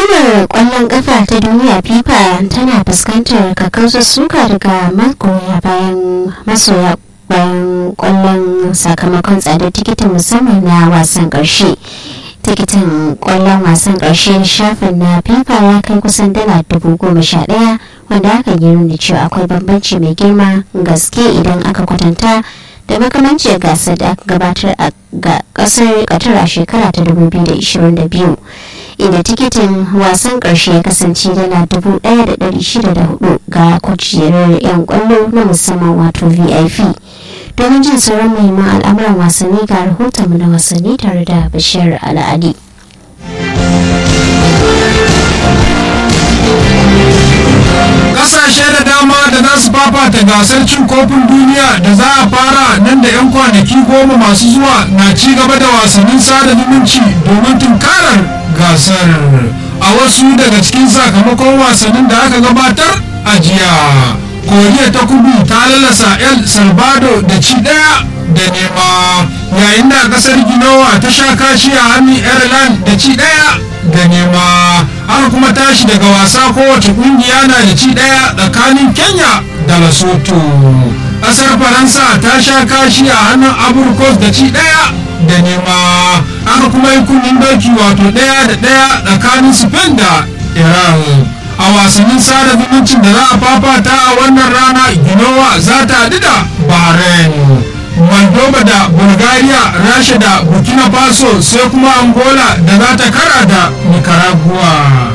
hukumar kwallon kafa ta duniya fifa tana fuskantar kakkausar suka daga magoya bayan masoya bayan kwallon sakamakon tsadar tikitin musamman na wasan karshe tikitin kwallon wasan karshe shafin na fifa ya kai kusan dala dubu goma sha daya wanda aka yi nuna cewa akwai bambanci mai girma gaske idan aka kwatanta da makamancin gasar da aka gabatar a ga kasar katar a shekara ta 2022 inda tikitin wasan karshe ya kasance dala 1,604 ga kujerar 'yan kwallo na musamman wato vip domin jin sauran muhimman al'amuran wasanni ga rahoton na wasanni tare da bashir al'adi kasashe da dama da za su fafata gasar cin kofin duniya da za a fara nan da 'yan kwanaki goma masu zuwa na ci gaba da wasannin sada zumunci domin tunkarar gasar a wasu daga cikin sakamakon wasannin da aka gabatar a jiya koriya ta kudu ta lalasa el salvador da ci daya da nema yayin da kasar ginowa ta sha kashi a hannun ireland da ci daya da nema aka kuma tashi daga wasa kowace kungiya na da ci daya tsakanin kenya da lesotho kasar faransa ta sha kashi a hannun aburkos da ci daya da nema aka kuma yi kunnin doki wato daya da daya tsakanin spain da iran a wasannin sada zumuncin da za a fafata a wannan rana ginowa za ta haɗu da bahrain moldova da bulgaria rasha da burkina faso sai kuma angola da za ta kara da nicaragua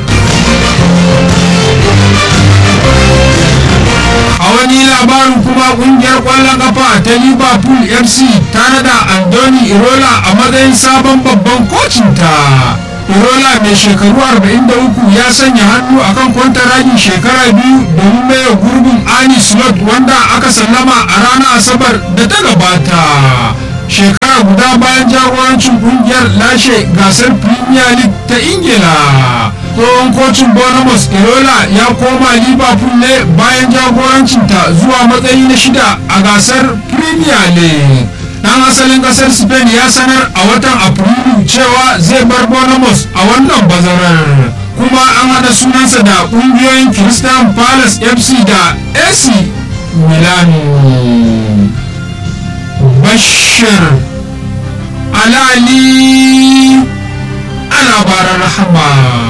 a wani labarin kuma kungiyar kwallon kafa ta liverpool fc ta nada andoni irola a matsayin sabon babban kocinta irola mai shekaru 43 ya sanya hannu akan kwantaragin shekara biyu domin maye gurbin ani slot wanda aka sallama a ranar asabar da ta gabata shekara guda bayan jagorancin kungiyar lashe gasar premier league ta ingila tsohon kocin bonamos irola ya koma liverpool ne bayan jagorancinta zuwa matsayi na shida a gasar premier league dan asalin kasar spain ya sanar a watan afrilu cewa zai bar bonamos a wannan bazarar kuma an hada sunansa da kungiyoyin christian palace fc da ac milan bashir alali a labaran rahama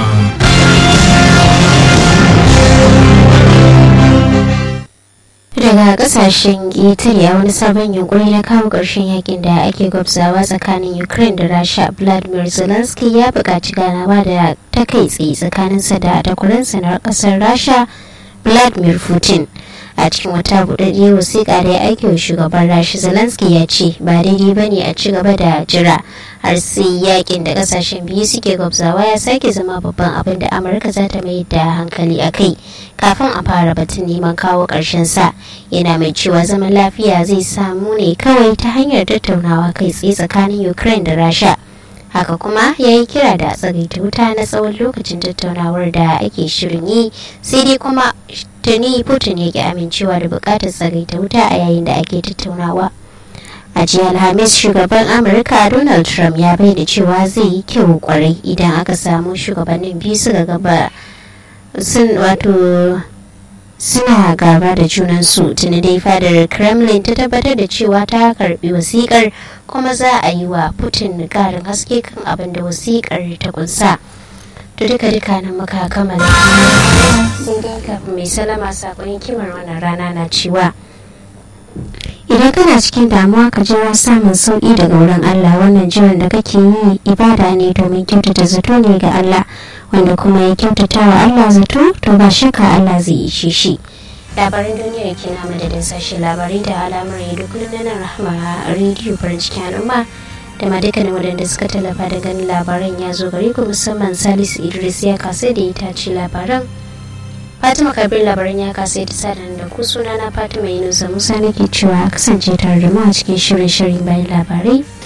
daga kasashen ƙetare a wani sabon yunkuri na kawo ƙarshen yakin da ake gwabzawa tsakanin ukraine da rasha vladimir zelensky ya buƙaci ganawa da ta kai tsaye tsakaninsa da takwaransa na ƙasar rasha vladimir putin a cikin wata buɗaɗɗiyar wasiƙa da ya aike wa shugaban rashi zelensky ya ce ba daidai ba ne a ci gaba da jira har sai yakin da ƙasashen biyu suke gwabzawa ya sake zama babban abin da amurka za ta mai da hankali a kai kafin a fara batun neman kawo ƙarshen sa yana mai cewa zaman lafiya zai samu ne kawai ta hanyar tattaunawa kai tsaye tsakanin ukraine da rasha haka kuma ya yi kira da tsagaita wuta na tsawon lokacin tattaunawar da ake shirin yi sai dai kuma tuni putin ya ki amincewa da bukatar tsagaita wuta a yayin da ake tattaunawa a jiya alhamis shugaban amurka donald trump ya bayyana cewa zai yi kyau kwarai idan aka samu shugabannin biyu suka gaba sun wato suna gaba da junansu tuni dai fadar kremlin ta tabbatar da cewa ta karbi wasikar kuma za a yi wa putin karin haske kan abin da wasikar ta kunsa to duka duka nan muka kammala sai dai kafin mai salama sakon kimar wannan rana na cewa idan kana cikin damuwa ka jira samun sauki daga wurin allah wannan jiran da kake yi ibada ne domin kyautata zato ne ga allah wanda kuma ya kyautata wa Allah zato to ba shakka Allah zai ishe shi labaran duniya ke na madadin sashi labarai da alamar yadda kullum na nan rahama a rediyo farin cikin al'umma da ma dukkanin waɗanda suka tallafa da ganin labaran ya zo gare ku musamman salisu idris ya kasa da ita ce labaran fatima kabir labaran ya kasa da sadan da ku suna na fatima yunusa musa nake cewa kasance tare da mu a cikin shirin shirin bayan labarai